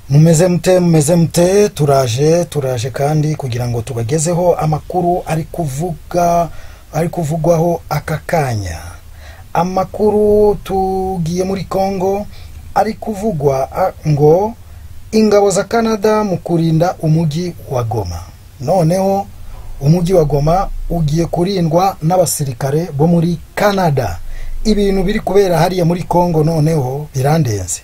Mumeze mute mumeze mute turaje turaje kandi kugira ngo tubagezeho amakuru ari kuvuga ari kuvugwaho aka kanya amakuru tugiye muri Congo ari kuvugwa a- ngo ingabo za Canada mu kurinda umujyi wa Goma noneho umujyi wa Goma ugiye kurindwa n'abasirikare bo muri Canada ibintu biri kubera hariya muri Congo noneho birandenze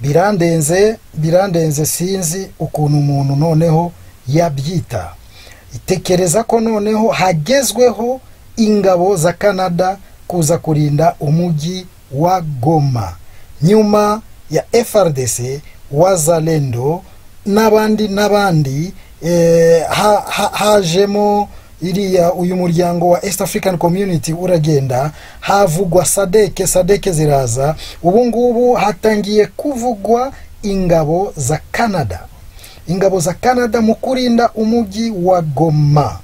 birandenze birandenze sinzi ukuntu umuntu noneho yabyita itekereza ko noneho hagezweho ingabo za Canada kuza kurinda umujyi wa Goma nyuma ya FRDC wazalendo n'abandi n'abandi eh, ha, ha, hajemo iriya uyu muryango wa East African Community uragenda havugwa sadeke sadeke ziraza ubu ngubu hatangiye kuvugwa ingabo za Canada ingabo za Canada mu kurinda umujyi wa Goma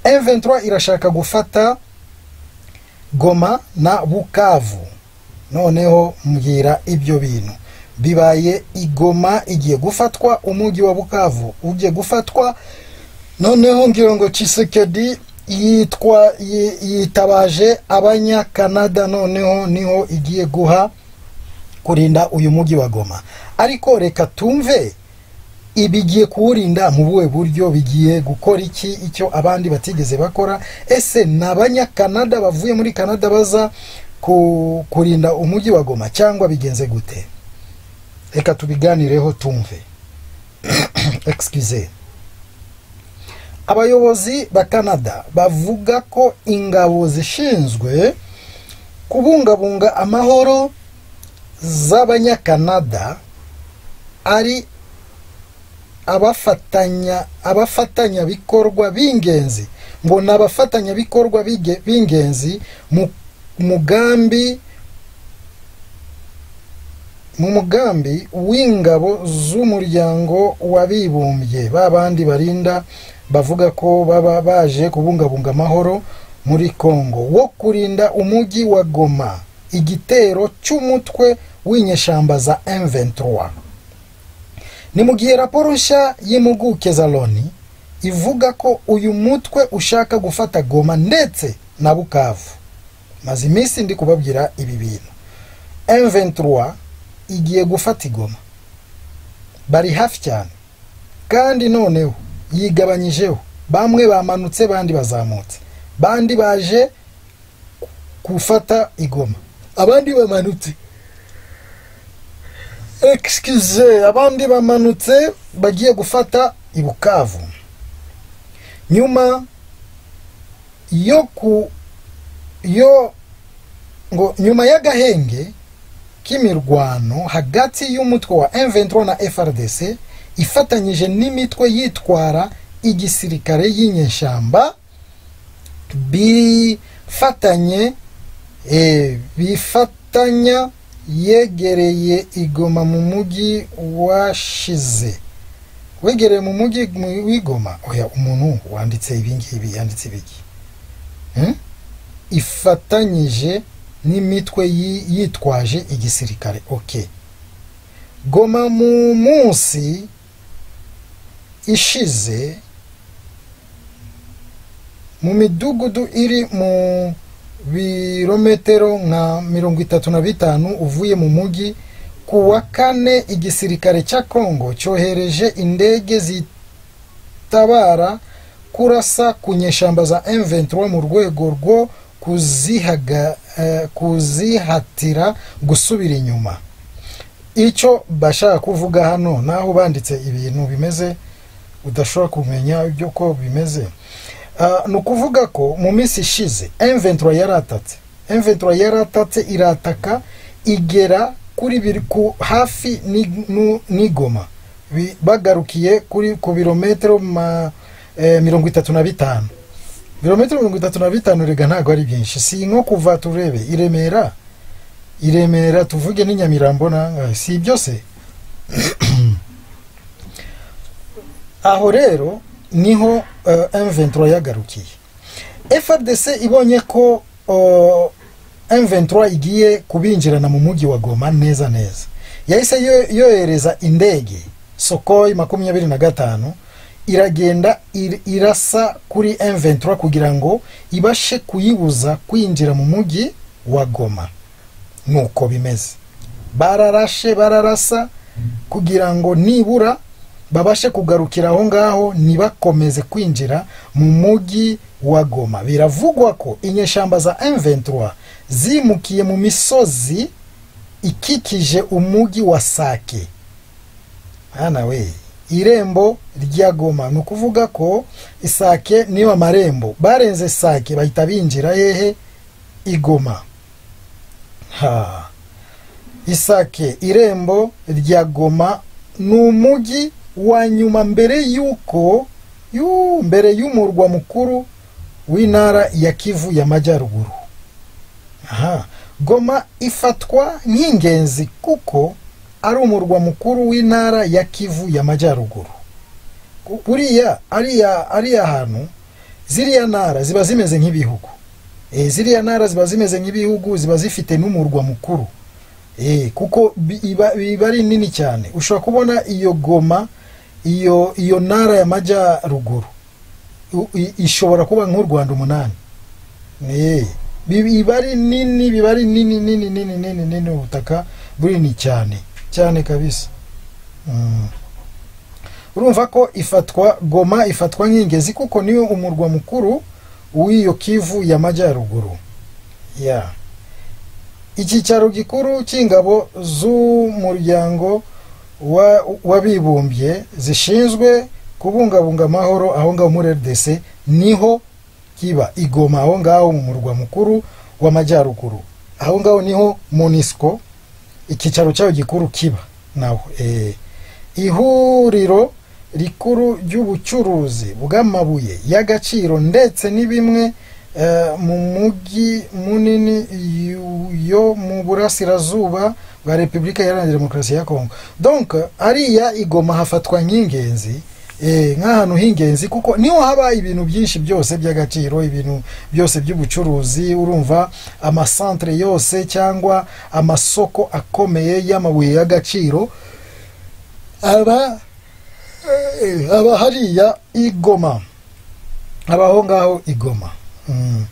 M23 irashaka gufata Goma na Bukavu noneho mbwira ibyo bintu bibaye igoma igiye gufatwa umujyi wa bukavu ugiye gufatwa noneho ngira ngo Tshisekedi yitwa yi- yitabaje abanyakanada noneho niho igiye guha kurinda uyu mujyi wa goma ariko reka tumve ibigiye kuwurinda mu buhe buryo bigiye gukora iki icyo abandi batigeze bakora ese ni abanyakanada bavuye muri kanada baza ku, kurinda umujyi wa goma cyangwa bigenze gute reka tubiganireho tumve excuse abayobozi ba kanada bavuga ko ingabo zishinzwe kubungabunga amahoro z'abanyakanada ari abafatanya abafatanyabikorwa b'ingenzi ngo ni abafatanyabikorwa b'inge- b'ingenzi mu mugambi mu mugambi w'ingabo z'umuryango w'abibumbye ba bandi barinda bavuga ko baba baje kubungabunga amahoro muri Congo wo kurinda umujyi wa Goma igitero cy'umutwe w'inyeshamba za M23 ni mu gihe raporo nshya y'impuguke za loni ivuga ko uyu mutwe ushaka gufata goma ndetse na bukavu maze iminsi ndi kubabwira ibi bintu M23 igiye gufata igoma bari hafi cyane kandi noneho yigabanyijeho bamwe bamanutse bandi bazamutse bandi baje gufata igoma abandi bamanutse excuse abandi bamanutse bagiye gufata ibukavu nyuma yo ku yo ngo nyuma y'agahenge k'imirwano hagati y'umutwe wa M23 na FRDC ifatanyije n'imitwe yitwara igisirikare y'inyeshyamba bifatanye eh, bifatanya yegereye igoma mu mujyi washize wegereye mu mujyi mu- w'igoma oya umuntu wanditse ibingibi yanditse ibiki Hmm? ifatanyije n'imitwe yi- yitwaje igisirikare ok goma mu munsi ishize mu midugudu iri mu birometero nka mirongo itatu na bitanu uvuye mu mujyi ku wa kane igisirikare cya kongo cyohereje indege zitabara kurasa ku nyeshamba za M23 mu rwego rwo kuzihaga, eh, kuzihatira gusubira inyuma icyo bashaka kuvuga hano naho banditse ibintu bimeze udashobora kumenya ibyo ko bimeze Ah, ni ukuvuga ko mu minsi ishize M23 yaratatse M23 yaratatse irataka igera kuri biri ku hafi ni- nu- n'igoma Bi- bagarukiye kuri ku birometero ma- eh, mirongo itatu na bitanu birometero mirongo itatu na bitanu rega ntabwo ari byinshi si nko kuva turebe i remera i remera tuvuge n'i nyamirambo nangahe si byose aho rero niho eh, M23 yagarukiye FRDC ibonye ko eh, M23 igiye kubinjirana mu mujyi wa Goma neza neza yahise yo- yohereza indege sokoyi makumyabiri na gatanu iragenda ir- irasa kuri M23 kugira ngo ibashe kuyibuza kwinjira mu mujyi wa Goma nuko bimeze bararashe bararasa kugira ngo nibura babashe kugarukira aho ngaho ntibakomeze kwinjira mu mujyi wa Goma biravugwa ko inyeshyamba za M23 zimukiye mu misozi ikikije umujyi wa Sake hana we irembo rya Goma ni ukuvuga ko Sake niyo amarembo barenze Sake bahita binjira hehe i Goma ha isake irembo rya goma ni umujyi wa nyuma mbere y'uko yu mbere y'umurwa mukuru w'intara ya kivu y'amajyaruguru aha goma ifatwa nk'ingenzi kuko ari umurwa mukuru w'intara ya kivu y'amajyaruguru Ku- buriya ariya ariya hantu ziriya ntara ziba zimeze nk'ibihugu e, ziriya ntara ziba zimeze nk'ibihugu ziba zifite n'umurwa mukuru Eh, kuko bi- iba, iba ari nini cyane ushobora kubona iyo goma iyo iyo ntara y'amajyaruguru u- i- ishobora kuba nk'u rwanda umunani Eh, bi- iba ari nini biba ari nini nini nini nini nini ubutaka bunini cyane cyane kabisa Mm. urumva ko ifatwa goma ifatwa nk'ingezi kuko niyo umurwa mukuru w'iyo kivu y'amajyaruguru ya yeah icyicaro gikuru cy'ingabo z'umuryango wa- w'abibumbye zishinzwe kubungabunga amahoro aho ngaho muri RDC niho kiba igoma aho ngaho mu murwa mukuru w'amajyaruguru aho ngaho niho MONUSCO icyicaro cyayo gikuru kiba naho eh, ihuriro rikuru ry'ubucuruzi bw'amabuye y'agaciro ndetse ni bimwe eh, mu mujyi munini yu- yo mu burasirazuba bwa repubulika iharanira demokarasi ya kongo donc ariya igoma hafatwa nk'ingenzi eh, nk'ahantu h'ingenzi kuko niho haba ibintu byinshi byose by'agaciro ibintu byose by'ubucuruzi urumva amasantere yose cyangwa amasoko akomeye y'amabuye y'agaciro aba eh, aba hariya igoma abaho ngaho igoma Mm.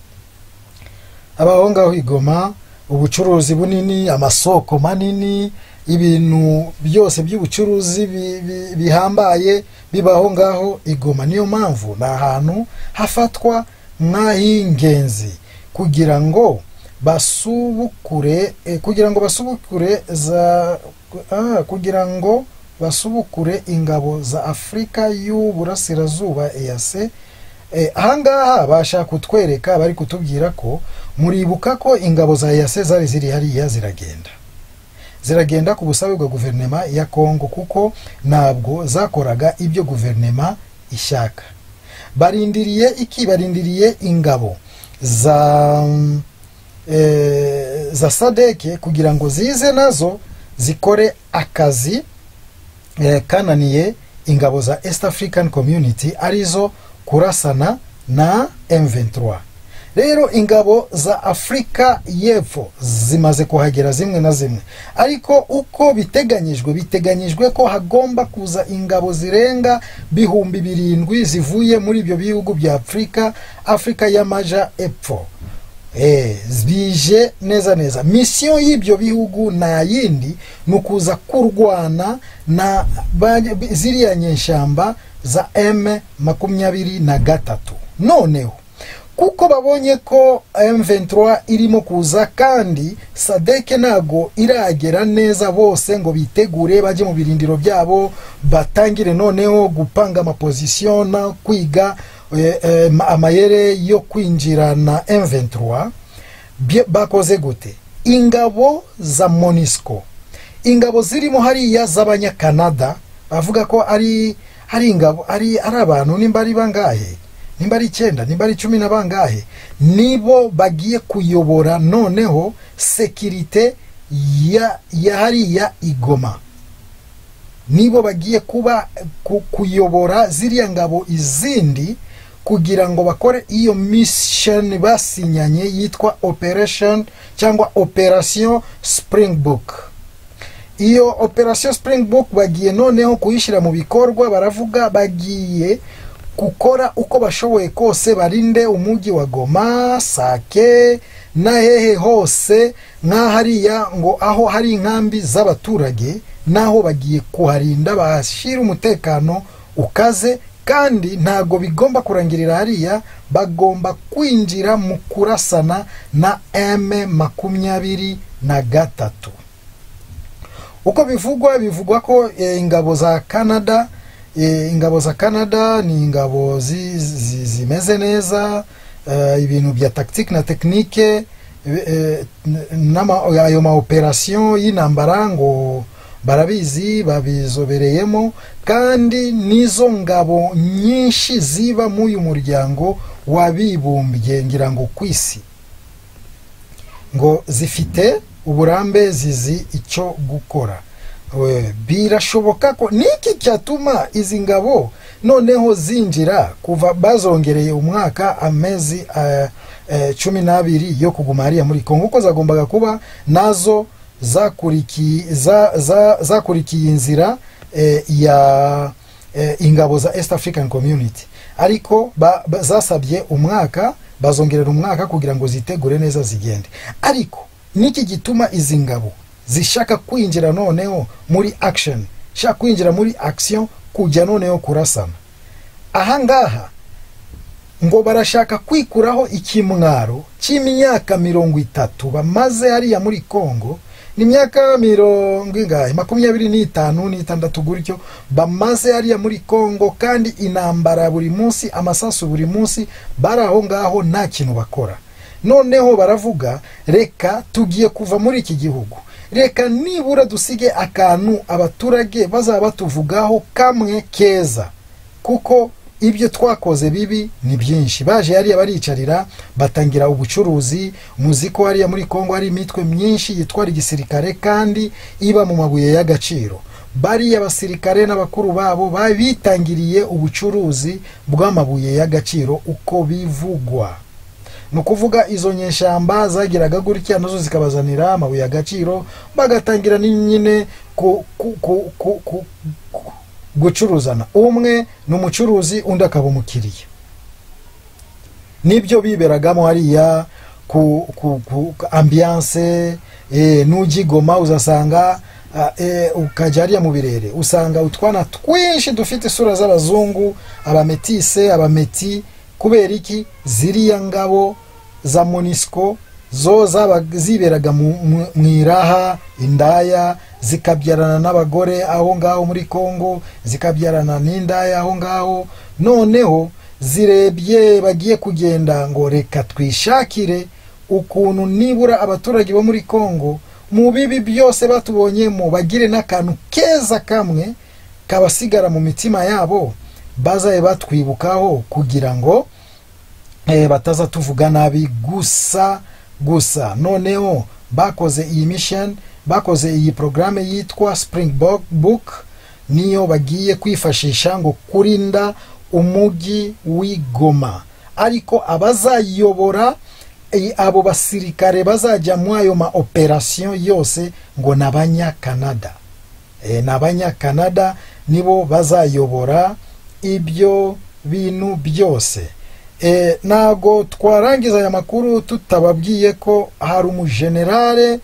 abaho ngaho igoma ubucuruzi bunini amasoko manini ibintu byose by'ubucuruzi bi- bi- bihambaye bibaho ngaho igoma niyo mpamvu ni ahantu hafatwa nk'ah'ingenzi kugira ngo basubukure eh, kugira ngo basubukure za ah, kugira ngo basubukure ingabo za afurika y'uburasirazuba EAC Eh, ahangaha bashaka kutwereka bari kutubwira ko muribuka ko ingabo za EAC zari ziri hariya ziragenda ziragenda ku busabe bwa guverinema ya Kongo kuko ntabwo zakoraga ibyo guverinema ishaka barindiriye iki barindiriye ingabo za mm, eh, za sadeke kugira ngo zize nazo zikore akazi eh, kananiye ingabo za East African Community arizo kurasana na M23 rero ingabo za Afurika y'Epfo zimaze kuhagera zimwe na zimwe ariko uko biteganyijwe biteganyijwe ko hagomba kuza ingabo zirenga bihumbi birindwi zivuye muri ibyo bihugu bya Afurika Afurika y'Amaja Epfo Eh, bije neza neza misiyo y'ibyo bihugu nta yindi ni ukuza kurwana na ba- ziriya nyeshyamba za m makumyabiri na gatatu noneho kuko babonye ko M23 irimo kuza kandi sadeke ntago iragera neza bose ngo bitegure bajye mu birindiro byabo batangire noneho gupanga amapozisiyo no kwiga eh, eh, ma- amayere yo kwinjira na M23 bye- bakoze gute ingabo za MONUSCO ingabo zirimo hariya z'abanyakanada bavuga ko ari ari ingabo ari ari abantu nimba ari bangahe nimba ari icyenda nimba ari cumi na bangahe nibo bagiye kuyobora noneho sekirite ya ya hariya igoma nibo bagiye kuba ku- kuyobora ziriya ngabo izindi kugira ngo bakore iyo mission basinyanye yitwa operation cyangwa operation springbok iyo operasiyo Springbok bagiye noneho kuyishyira mu bikorwa baravuga bagiye gukora uko bashoboye kose barinde umujyi wa goma sake na hehe hose nk'ahariya ngo aho hari inkambi z'abaturage naho bagiye kuharinda bahashyira umutekano ukaze kandi ntabwo bigomba kurangirira hariya bagomba kwinjira mu kurasana na M makumyabiri na gatatu uko bivugwa bivugwa ko eh, ingabo za canada eh, ingabo za canada ni ingabo zi- zi- zimeze neza eh, ibintu bya tactique na technique eh, n'ama- ayo maoperasiyo y'intambara ngo barabizi babizobereyemo kandi n'izo ngabo nyinshi ziba mu uyu muryango wabibumbye ngira ngo ku isi ngo zifite uburambe zizi icyo gukora We, birashoboka ko niki cyatuma izi ngabo noneho zinjira kuva bazongereye umwaka amezi eh, eh, cumi n'abiri yo kuguma hariya muri kongo uko zagombaga kuba nazo zakurikiye za- za- zakurikiye inzira eh, ya eh, ingabo za east african community ariko ba- ba- zasabye umwaka bazongerera umwaka kugira ngo zitegure neza zigende ariko niki gituma izi ngabo zishaka kwinjira noneho muri action shaka kwinjira muri action kujya noneho kurasana aha ngaha ngo barashaka kwikuraho ikimwaro cy'imyaka mirongo itatu bamaze hariya muri Kongo ni imyaka mirongo ingahe makumyabiri n'itanu n'itandatu gutyo bamaze hariya muri Kongo kandi intambara buri munsi amasasu buri munsi bari aho ngaho nta kintu bakora noneho baravuga reka tugiye kuva muri iki gihugu reka nibura dusige akantu abaturage bazaba batuvugaho kamwe keza kuko ibyo twakoze bibi ni byinshi baje hariya baricarira batangira ubucuruzi muzi ko hariya muri kongo hari imitwe myinshi yitwara igisirikare kandi iba mu mabuye y'agaciro bariya basirikare n'abakuru babo ba- bitangiriye ubucuruzi bw'amabuye y'agaciro uko bivugwa ni ukuvuga izo nyeshyamba zagiraga gutya nazo zikabazanira amabuye y'agaciro bagatangira ni nyine ku, ku, ku, ku, ku, ku, gucuruzana umwe ni umucuruzi undi akaba umukiriya nibyo biberagamo hariya ku, ku, ku ku ambiance e, nugigoma uzasanga ah, eh, ukajya hariya mu birere usanga utwana twinshi dufite isura z'abazungu abametise abameti kubera iki ziriya ngabo za monisco zo zaba ziberaga mu mu- mu iraha indaya zikabyarana n'abagore aho ngaho muri congo zikabyarana n'indaya aho ngaho noneho zirebye bagiye kugenda ngo reka twishakire ukuntu nibura abaturage bo muri congo mu bibi byose batubonyemo bagire n'akantu keza kamwe kabasigara mu mitima yabo bazaye batwibukaho kugira ngo eh, bataza tuvuga nabi gusa gusa noneho bakoze iyi mission bakoze iyi programme yitwa springbok book niyo bagiye kwifashisha ngo kurinda umujyi w'i Goma ariko abazayiyobora eh, abo basirikare bazajya mu ayo ma operation yose ngo ni abanyakanada Eh, ni abanyakanada nibo bazayobora ibyo bintu byose Eh, ntabwo twarangiza aya makuru tutababwiye ko hari umujenerale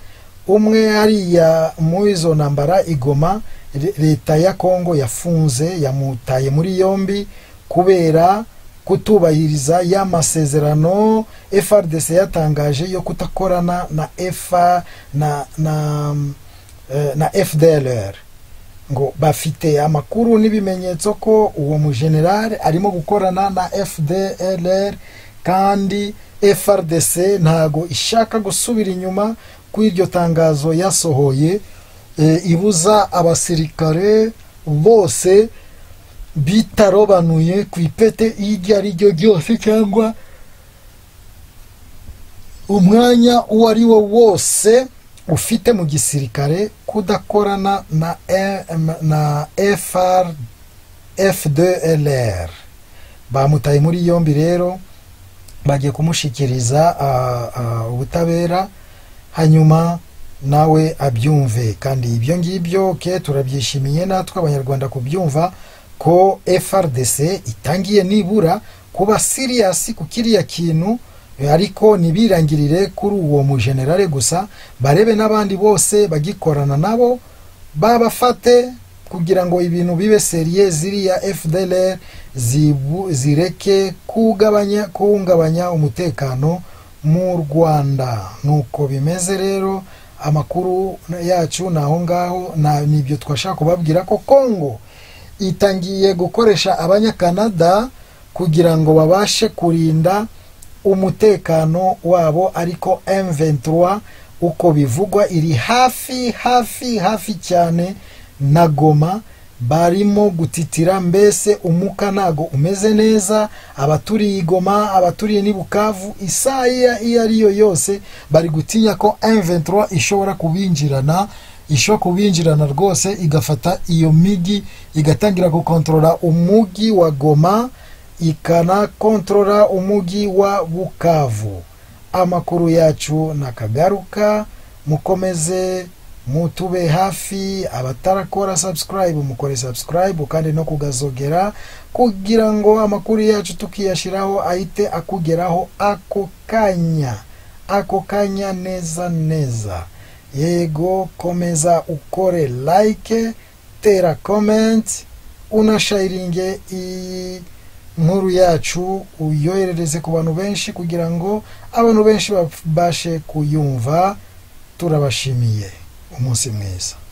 umwe hariya muri izo ntambara igoma le- leta ya kongo yafunze yamutaye muri yombi kubera kutubahiriza ya masezerano frdc yatangaje yo kudakorana na efa na na eh, na fdlr ngo bafite amakuru n'ibimenyetso ko uwo mujenerali arimo gukorana na fdlr kandi frdc ntago ishaka gusubira inyuma ku iryo tangazo yasohoye e, ibuza abasirikare bose bitarobanuye ku ipete iryo ari ryo ryose cyangwa umwanya uwo ari wo wose ufite mu gisirikare kudakorana na M, na FR FDLR bamutaye muri yombi rero bagiye kumushikiriza ah, ah, ubutabera hanyuma nawe abyumve kandi ibyo ngibyo ke turabyishimiye natwe abanyarwanda kubyumva ko FRDC itangiye nibura kuba siriyasi ku kiriya kintu ariko ntibirangirire kuri uwo mujenerale gusa barebe n'abandi bose bagikorana nabo babafate kugira ngo ibintu bibe seriye ziriya FDLR zibu- zireke kugabanya kuhungabanya umutekano mu Rwanda nuko bimeze rero amakuru yacu ni aho ngaho na nibyo twashaka kubabwira ko Congo itangiye gukoresha abanyakanada kugira ngo babashe kurinda umutekano wabo ariko M23 uko bivugwa iri hafi hafi hafi cyane na Goma barimo gutitira mbese umuka ntago umeze neza abaturiye i Goma abaturiye n'i Bukavu isaha iya- iyo ari yo yose bari gutinya ko M23 ishobora kubinjirana ishobora kubinjirana rwose igafata iyo migi igatangira gukontorora umugi wa Goma ikanakontorora umugi wa Bukavu amakuru yacu nakagaruka mukomeze mutube hafi abatarakora subscribe mukore subscribe kandi no kugazogera kugira ngo amakuru yacu tukiyashiraho ahite akugeraho ako kanya ako kanya neza neza yego komeza ukore like tera comment unashayiringe iyi nkuru yacu uyoherereze ku bantu benshi kugira ngo abantu benshi babashe kuyumva turabashimiye umunsi mwiza